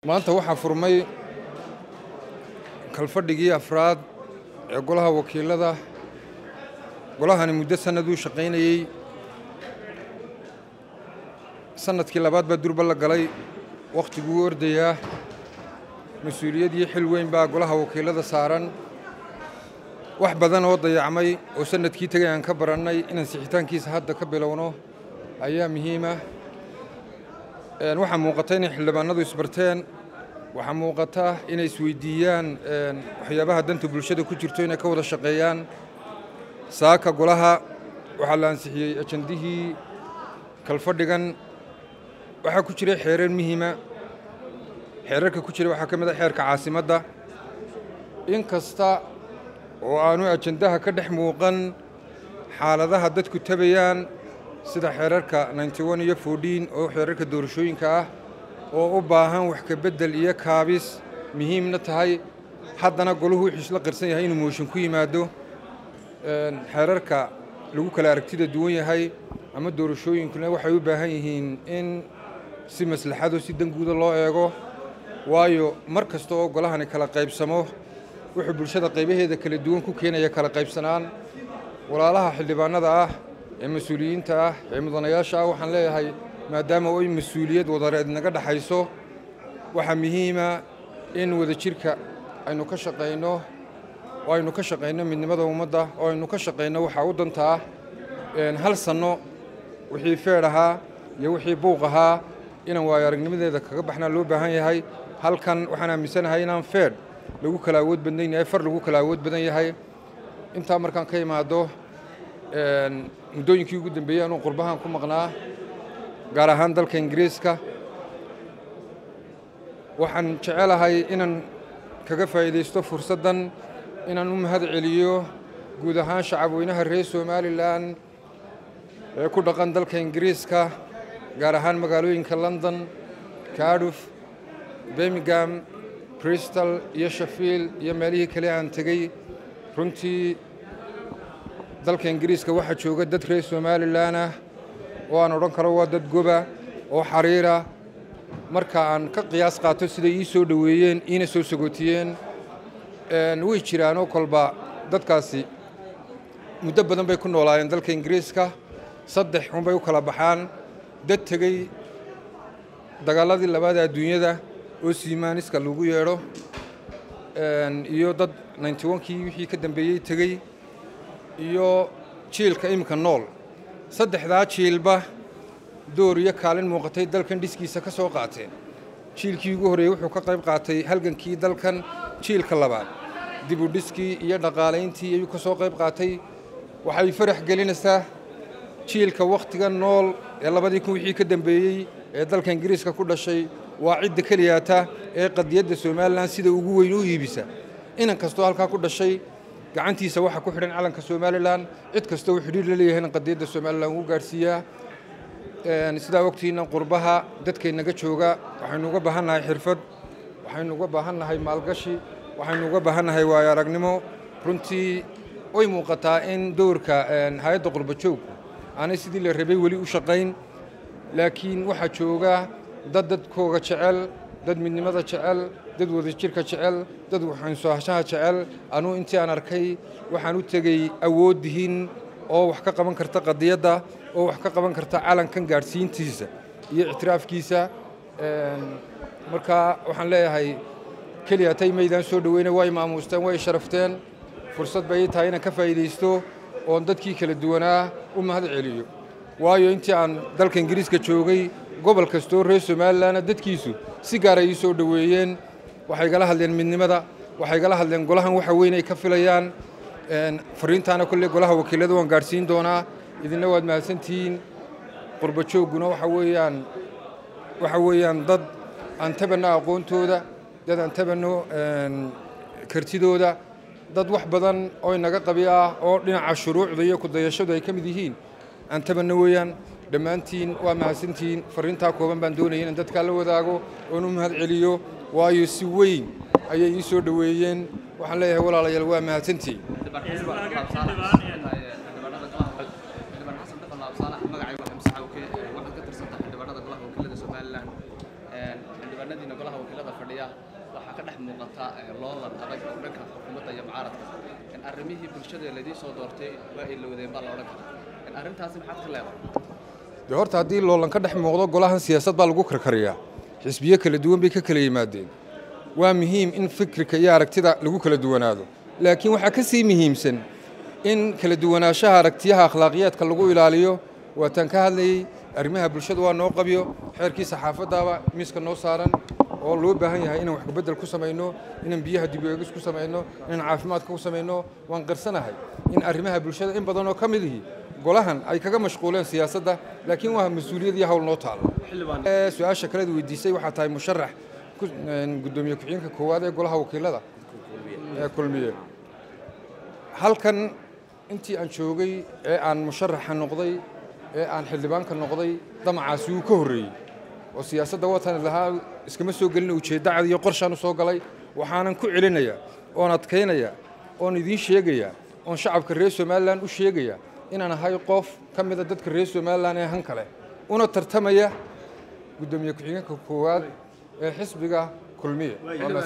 maanta waxaa furmay kalfadhigii afraad ee golaha wakiilada golahani muddo sannaduu shaqaynayey sannadkii labaad baa durba la galay wakhtiguu ordayaa mas-uuliyad iyo xil weyn baa golaha wakiilada saaran wax badan oo dayacmay oo sannadkii tegay aan ka barannay inaan sixitaankiisa hadda ka bilowno ayaa muhiima waxaa muuqata inay xildhibaanadu isbarteen waxaa muuqata inay isweydiiyaan waxyaabaha danta bulshada ku jirto inay ka wada shaqeeyaan saaka golaha waxaa la ansixiyey ajandihii kalfadhigan waxaa ku jiray xeerar muhiima xeerarka ku jira waxaa ka mid a xeerka caasimadda in kasta oo aanu ajandaha ka dhex muuqan xaaladaha dadku tabayaan sida xeerarka ninety-one iyo fourteen oo xeerarka doorashooyinka ah oo u baahan wax ka beddel iyo kaabis muhiimna tahay haddana golahu wuxuu isla qirsan yahay inuu mooshin ku yimaado xeerarka lagu kala aragtida duwan yahay ama doorashooyinkuna waxay u baahan yihiin in si maslaxado si danguuda loo eego waayo mar kasta oo golahani kala qaybsamo wuxuu bulshada qaybaheeda kala duwan ku keenaya kala qaybsanaan walaalaha xildhibaanada ah ee mas-uuliyiinta ah ee mudanayaasha ah waxaan leeyahay maadaama oy mas-uuliyad wadareed naga dhexayso waxaa muhiima in wadajirka aynu ka shaqayno oo aynu ka shaqayno midnimada ummadda oo aynu ka shaqayno waxaa u dantaa hal sanno wixii feedh ahaa iyo wixii buuq ahaa inaan waayo aragnimadeeda kaga baxnaa loo baahan yahay halkan waxaan aaminsanahay inaan feedh lagu kala awood badan yahay far lagu kala awood badan yahay intaa markaan ka imaado muddooyinkii ugu dambeeyey anuu qurbahan ku maqnaa gaar ahaan dalka ingiriiska waxaan jecelahay inaan kaga faa'iidaysto fursaddan inaan u mahad celiyo guud ahaan shacabweynaha reer somalilan ee ku dhaqan dalka ingiriiska gaar ahaan magaalooyinka london cardiff birmingham bristol iyo shafiil iyo meelihii kale aan tegey runtii dalka ingiriiska waxaa jooga dad reer somalilan ah oo aan odhan karo waa dad goba oo xariira marka aan ka qiyaas qaato siday ii soo dhoweeyeen iina soo sagootiyeen way jiraanoo kolba dadkaasi muddo badan bay ku noolaayeen dalka ingiriiska saddex unbay u kala baxaan dad tegey dagaaladii labaada adduunyada oo siimaaniska lagu yeedho iyo dad ninety onkii wixii ka dambeeyey tegey iyo jiilka iminka nool saddexdaa jiilba door iyo kaalin muuqatay dalkan dhiskiisa ka soo qaateen jiilkii ugu horreeyey wuxuu ka qayb qaatay halgankii dalkan jiilka labaad dibu dhiskii iyo dhaqaalayntii ayuu ka soo qayb qaatay waxay farax gelinaysaa jiilka wakhtiga nool ee labadii kun wixii ka dambeeyey ee dalka ingiriiska ku dhashay waa cidda keliyaata ee qadiyadda somalilan sida ugu weyn u iibisa inan kastoo halkaa ku dhashay gacantiisa waxaa ku xidhan calanka somalilan cid kasta uu xidhiir la leeyahay in qadiyadda somalilan uu gaadhsiiyaa sidaa ogtiina qurbaha dadkaynaga jooga waxaynu uga baahan nahay xirfad waxaynu uga baahan nahay maalgashi waxaynu uga baahan nahay waayo aragnimo runtii way muuqataa in dowrka hay-adda qurbajoogku aanay sidii la rabay weli u shaqayn laakiin waxaa jooga dad dadkooga jecel dad midnimada jecel dad wadajirka jecel dad waxaynsoahashaha jecel anuu intii aan arkay waxaan u tegey awooddihiin oo wax ka qaban karta qadiyadda oo wax ka qaban karta calankan gaadhsiintiisa iyo ictiraafkiisa marka waxaan leeyahay keliya tay maydaan soo dhoweyna way maamuusteen way sharafteen fursad bay ii tahay inaan ka faa'iidaysto oon dadkii kala duwanaa u mahad celiyo waayo intii aan dalka ingiriiska joogay gobol kastoo reer somalilanna dadkiisu si gaar ay ii soo dhoweeyeen waxay gala hadleen midnimada waxay gala hadleen golahan waxa weyn ay ka filayaan fariintaana kolley golaha wakiilada waan gaadhsiin doonaa idinna waad mahadsantihiin qurbajoogguna waxa weeyaan waxa weeyaan dad aan tabanno aqoontooda dad aan tabanno kartidooda dad wax badan oo inaga qabi ah oo dhinaca shuruucda iyo kudayashadu ay ka mid yihiin aan tabanno weeyaan dhammaantiin waa mahadsantihiin fariintaa kooban baan doonaya inaan dadkaa la wadaago oon u mahad celiyo waayo si weyn ayay ii soo dhoweeyeen waxaan leeyahay walaalayaal waa mahadsantihiin xildhibaanadiina golaha wakiilada fadhiya waxaa ka dhex muuqata loolan adag oo dhanka xukuumadda iyo mucaaradka arrimihii bulshada laydii soo doortay waa ay lowdeen baa la odhan karaa arrintaasi maxaad ka leedahay dee horta haddii loolan ka dhex muuqdo golahan siyaasad baa lagu karkariyaa xisbiyo kala duwan bay ka kala yimaadeen waa muhiim in fikirka iyo aragtida lagu kala duwanaado laakiin waxaa ka sii muhiimsan in kala duwanaanshaha aragtiyaha akhlaaqiyaadka lagu ilaaliyo waataan ka hadlayey arrimaha bulshada waa noo qabyo xeerkii saxaafaddaaba miiska noo saaran oo loo baahan yahay inaan wax bedel ku samayno inaan biyaha dib eegis ku samayno inaan caafimaadka ku samayno waan qarsanahay in arrimaha bulshada in badan oo ka mid ihi golahan ay kaga mashquuleen siyaasadda laakiin waa mas-uuliyad iyo hawl noo taalo su-aasha kaleed weydiisay waxaa tahay musharax gudoomiye ku-xigeenka koowaad ee golaha wakiilada ee kulmiye halkan intii aan joogay ee aan musharaxa noqday ee aan xildhibaanka noqday damacaasi wuu ka horreeyey oo siyaasadda watan lahaa iskama soo gelina ujeeddacad iyo qorshaan u soo galay waxaanan ku celinayaa oon adkaynaya oon idiin sheegaya oon shacabka reer somalilan u sheegaya inaan ahay qof ka mida dadka reer somalilan ee han kale una tartamaya guddoomiye ku-xigeenka koowaad ee xisbiga kulmiye